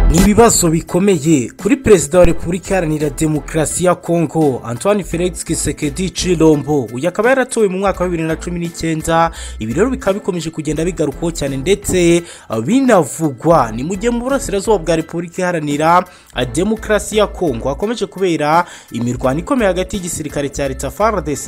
ni ibibazo bikomeye kuri perezida wa repubulika iharanira demokarasi ya kongo antoine felix kisekedi cirombo uyu akaba yaratowe mu mwaka wa bibiri na cumi n'icyenda ibi rero bikaba bikomeje kugenda bigarukwaho cyane ndetse binavugwa ni mu gihe mu burasirazuba bwa repubulika iharanira demokarasi ya kongo hakomeje kubera imirwano ikomeye hagati y'igisirikare cya leta fardc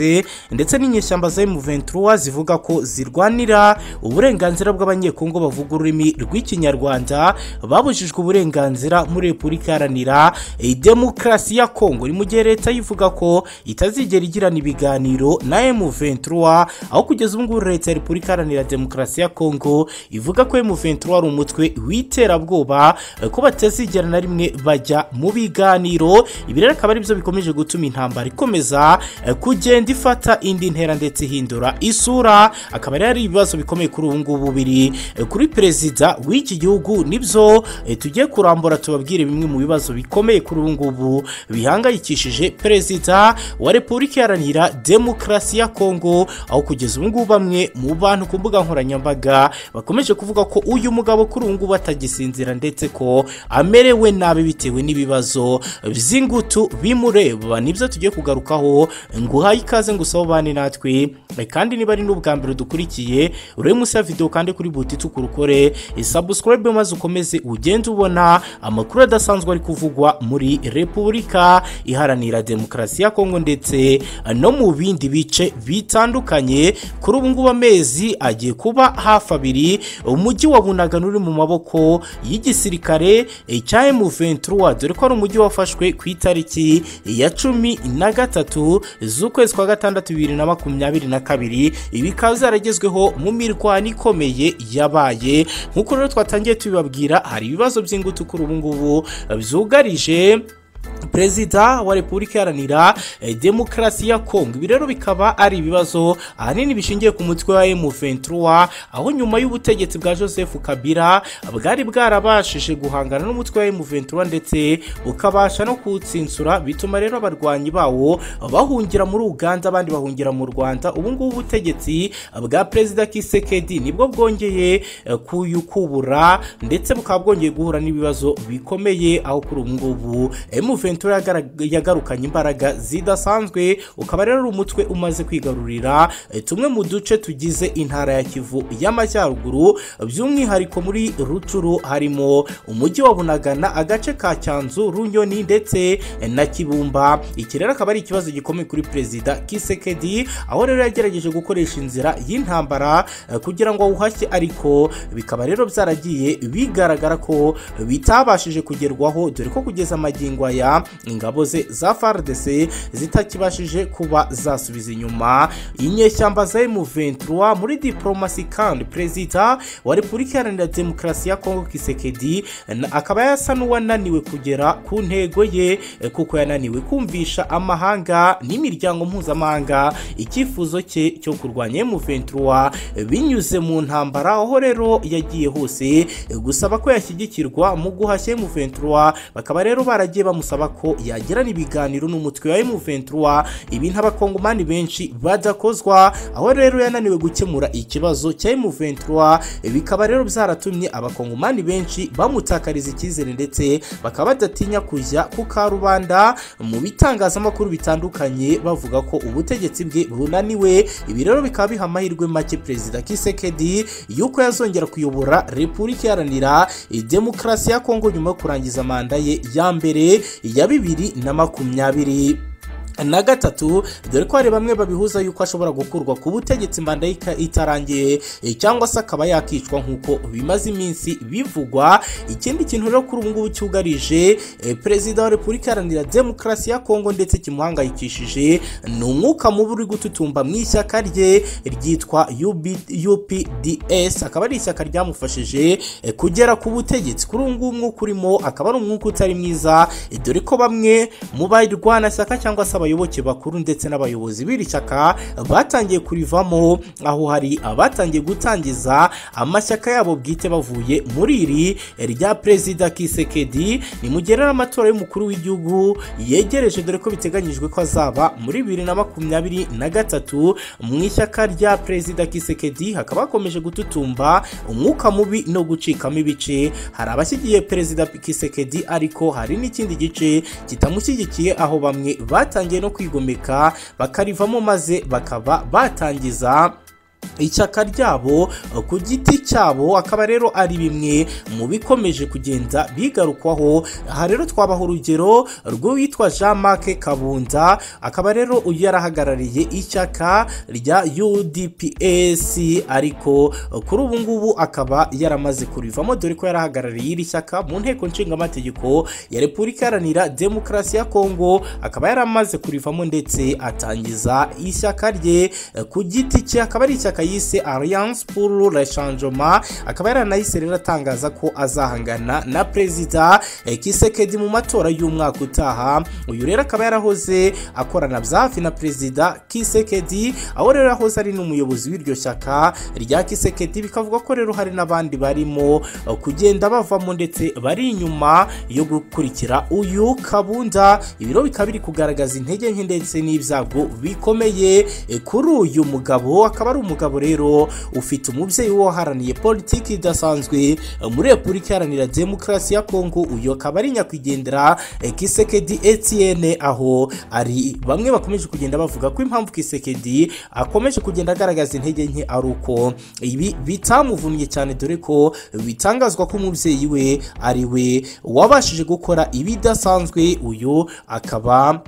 ndetse n'inyeshyamba za m23 zivuga ko zirwanira uburenganzira bw'abanyekongo bavuga ururimi rw'ikinyarwanda babujijwe uburenganzira muri repubulika iharanira demokarasi ya kongo ni mu gihe leta yivuga ko itazigera igirana ibiganiro na m23 aho kugeza ubu ngubu leta ya repubulika iharanira demokarasi ya kongo ivuga ko m23 ari umutwe w'iterabwoba ko batazigera na rimwe bajya mu biganiro ibi rero akaba aribyo bikomeje gutuma intambara ikomeza kugenda ifata indi ntera ndetse ihindura isura akaba rero ari ibibazo bikomeye kuri ubu ngubu biri kuri perezida w'iki gihugu nibyo tugiye kurambura tubabwire bimwe mu bibazo bikomeye kuri ubu ngubu bihangayikishije perezida wa repubulika iharanira demokarasi ya kongo aho kugeza ubu ngubu bamwe mu bantu ku mbuga nkoranyambaga bakomeje kuvuga ko uyu mugabo kuri ubu ngubu atagisinzira ndetse ko amerewe nabi bitewe n'ibibazo by'ingutu bimureba nibyo tugiye kugarukaho ngo uhaye ikaze ngo usobane natwe kandi niba ari n'ubwa mbere dukurikiye urebe munsi ya videwo kandi kuri buti tukurukore sabusikarayibe maze ukomeze ugende ubona amakuru adasanzwe ari kuvugwa muri repubulika iharanira demokarasi ya kongo ndetse no mu bindi bice bitandukanye kuri ubu ngubu amezi agiye kuba hafi abiri umujyi wa bunagana uri mu maboko y'igisirikare cya M23 dore ko ari umujyi wafashwe ku itariki ya cumi na gatatu z'ukwezi kwa gatandatu bibiri na makumyabiri na kabiri bikaba zaragezweho mu mirwano ikomeye yabaye nk'uko rero twatangiye tubibabwira hari ibibazo by'ingutu kuri ubu ngubu byugarije perezida wa repubulika iharanira demokarasi ya kongo ibi rero bikaba ari ibibazo ahanini bishingiye ku mutwe wa M23 aho nyuma y'ubutegetsi bwa joseph kabila bwari bwarabashije guhangana n'umutwe wa M23 ndetse ukabasha no kuwutsinsura bituma rero abarwanyi bawo bahungira muri uganda abandi bahungira mu rwanda ubu ngubu ubutegetsi bwa perezida kisekedi nibwo bwongeye kuyukubura ndetse bukaba bwongeye guhura n'ibibazo bikomeye aho kuri ubu ngubu M23 yagarukanye imbaraga zidasanzwe ukaba rero ari umutwe umaze kwigarurira tumwe mu duce tugize intara ya kivu y'amajyaruguru by'umwihariko muri rucuru harimo umujyi wa bunagana agace ka cyanzu runyoni ndetse na kibumba iki rero akaba ari ikibazo gikomeye kuri perezida kisekedi aho rero yagerageje gukoresha inzira y'intambara kugira ngo awuhashye ariko bikaba rero byaragiye bigaragara ko bitabashije kugerwaho dore ko kugeza amagingo aya ingabo ze za FARDC zitakibashije kuba zasubiza inyuma inyeshyamba za M23 muri diplomasi kandi perezida wa Repubulika Iharanira Demokarasi ya Kongo Kisekedi akaba yasa n'uwananiwe kugera ku ntego ye kuko yananiwe kumvisha amahanga n'imiryango mpuzamahanga icyifuzo cye cyo kurwanya M23 binyuze mu ntambara aho rero yagiye hose gusaba ko yashyigikirwa mu guhashya M23 bakaba rero baragiye bamusaba bamusaba ko yagirana ibiganiro n'umutwe wa M23 ibi nk'abakongomani benshi badakozwa aho rero yananiwe gukemura ikibazo cya M23 bikaba rero byaratumye abakongomani benshi bamutakariza icyizere ndetse bakaba badatinya kujya ku karubanda mu bitangazamakuru bitandukanye bavuga ko ubutegetsi bwe bunaniwe ibi rero bikaba biha amahirwe make perezida Kisekedi yuko yazongera kuyobora repubulika iharanira demokarasi ya Kongo nyuma yo kurangiza manda ye ya mbere ya bibiri na makumyabiri na gatatu dore ko hari bamwe babihuza yuko ashobora gukurwa ku butegetsi mbanda itarangiye cyangwa se akaba yakicwa nk'uko bimaze iminsi bivugwa ikindi kintu rero kuri ubu ngubu cyugarije perezida wa repubulika iharanira demokarasi ya kongo ndetse kimuhangayikishije ni umwuka mubi uri gututumba mu ishyaka rye ryitwa UPDS akaba ari ishyaka ryamufashije kugera ku butegetsi kuri ubu ngubu umwuka urimo akaba ari umwuka utari mwiza dore ko bamwe mu barwanashyaka cyangwa se abayoboke bakuru ndetse n'abayobozi b'iri shyaka batangiye kurivamo aho hari abatangiye gutangiza amashyaka yabo bwite bavuye muri iri rya perezida kisekedi nimugere n'amatora y'umukuru w'igihugu yegereje dore ko biteganyijwe ko azaba muri bibiri na makumyabiri na gatatu mu ishyaka rya perezida kisekedi hakaba hakomeje gututumba umwuka mubi no gucikamo ibice hari abashyigiye perezida kisekedi ariko hari n'ikindi gice kitamushyigikiye aho bamwe batangiye no kwigomeka bakarivamo maze bakaba batangiza icyaka ryabo ku giti cyabo akaba rero ari bimwe mu bikomeje kugenda bigarukwaho aha rero twabaha urugero rw'uwitwa jean marc kabunda akaba rero uyu yarahagarariye ishyaka rya udps ariko kuri ubu ngubu akaba yaramaze kurivamo dore ko yarahagarariye iri shyaka mu nteko nshingamategeko ya repubulika iharanira demokarasi ya kongo akaba yaramaze kurivamo ndetse atangiza ishyaka rye ku giti cye akaba ari ishyaka yise alliance pour le changement akaba yaranahise rero atangaza ko azahangana na perezida eh, kisekedi mu matora y'umwaka utaha uyu rero akaba yarahoze akorana bya hafi na perezida kisekedi aho rero yahoze ari n'umuyobozi w'iryo shyaka rya kisekedi bikavuga ko rero hari n'abandi barimo eh, kugenda bavamo ndetse bari inyuma yo gukurikira uyu kabunda ibiro bikaba biri kugaragaza intege nke ndetse n'ibyago bikomeye eh, kuri uyu mugabo akaba ari umugabo rero ufite umubyeyi waharaniye politiki idasanzwe muri repubulika iharanira demokarasi ya kongo uyu akaba ari nyakwigendera eh, kisekedi etienne aho ari bamwe bakomeje kugenda bavuga ko impamvu kisekedi akomeje kugenda agaragaza intege nke ari uko ibi bitamuvunnye cyane dore ko bitangazwa ko umubyeyi we ari we wabashije gukora ibidasanzwe uyu akaba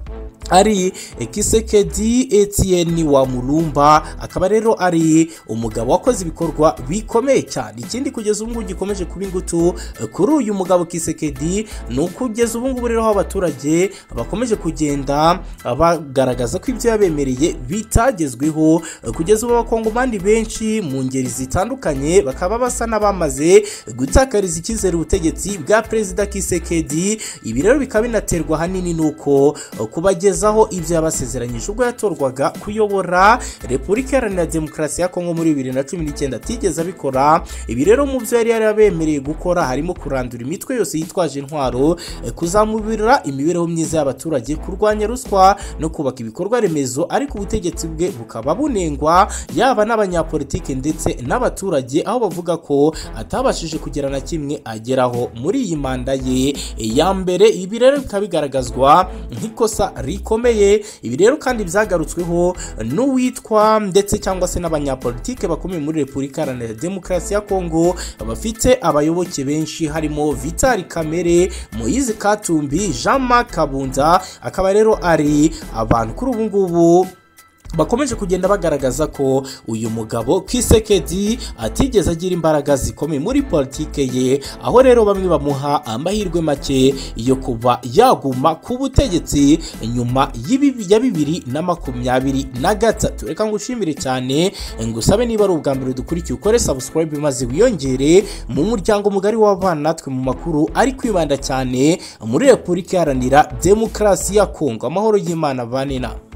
ari kisekedi etienne wa murumba akaba rero ari umugabo wakoze ibikorwa bikomeye cyane ikindi kugeza ubu ngubu gikomeje kuba ingutu kuri uyu mugabo kisekedi ni ukugeza ubu ngubu rero aho abaturage bakomeje kugenda bagaragaza ko ibyo yabemereye bitagezweho kugeza ubu abakongomani benshi mu ngeri zitandukanye bakaba basa n'abamaze gutakariza icyizere ubutegetsi bwa perezida kisekedi ibi rero bikaba binaterwa ahanini n'uko kubageza kubagezaho ibyo yabasezeranyije ubwo yatorwaga kuyobora repubulika iharanira demokarasi ya kongo muri bibiri na cumi n'icyenda atigeze abikora ibi rero mu byo yari yarabemereye gukora harimo kurandura imitwe yose yitwaje intwaro kuzamubira imibereho myiza y'abaturage kurwanya ruswa no kubaka ibikorwa remezo ariko ubutegetsi bwe bukaba bunengwa yaba n'abanyapolitiki ndetse n'abaturage aho bavuga ko atabashije kugera na kimwe ageraho muri iyi manda ye ya mbere ibi rero bikaba bigaragazwa nk'ikosa rikomeye bikomeye ibi rero kandi byagarutsweho n'uwitwa ndetse cyangwa se n'abanyapolitike bakomeye muri repubulika iharanira demokarasi ya kongo bafite abayoboke benshi harimo vitali kamere moyizi katumbi jean marc kabunda akaba rero ari abantu kuri ubu ngubu bakomeje kugenda bagaragaza ko uyu mugabo kisekedi atigeze agira imbaraga zikomeye muri politike ye aho rero bamwe bamuha amahirwe make yo kuba yaguma ku butegetsi nyuma ya bibiri na makumyabiri na gatatu reka ngushimire cyane ngusabe niba ari ubwa mbere dukurikiye ukore subscribe maze wiyongere mu muryango mugari w'abana natwe mu makuru ari kwibanda cyane muri repubulika iharanira demokarasi ya kongo amahoro y'imana banena